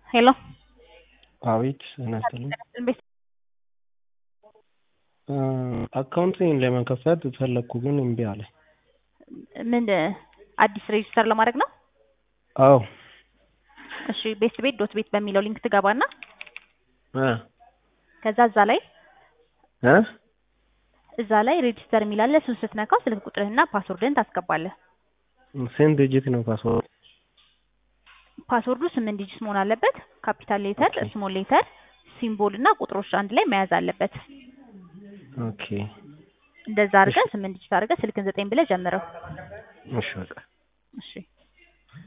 ሄሎ አቤት ጤና ይስጥልኝ። ቤት አካውንቴን ለመክፈት ፈለግኩ ግን እምቢ አለ። ምን አዲስ ሬጅስተር ለማድረግ ነው? አዎ እሺ ቤት ቤት ዶት ቤት በሚለው ሊንክ ትገባና እ ከዛ እዛ ላይ እ እዛ ላይ ሬጅስተር የሚላለ እሱን ስትነካው ስልክ ቁጥርህና ፓስወርድህን ታስገባለህ። ስንት ዲጂት ነው ፓስወርድ? ፓስወርዱ ስምንት ዲጂት መሆን አለበት። ካፒታል ሌተር፣ ኦኬ። ስሞል ሌተር፣ ሲምቦል እና ቁጥሮች አንድ ላይ መያዝ አለበት። ኦኬ እንደዛ አድርገህ ስምንት ዲጂት አድርገህ ስልክን ዘጠኝ ብለህ ጀምረው። እሺ በቃ እሺ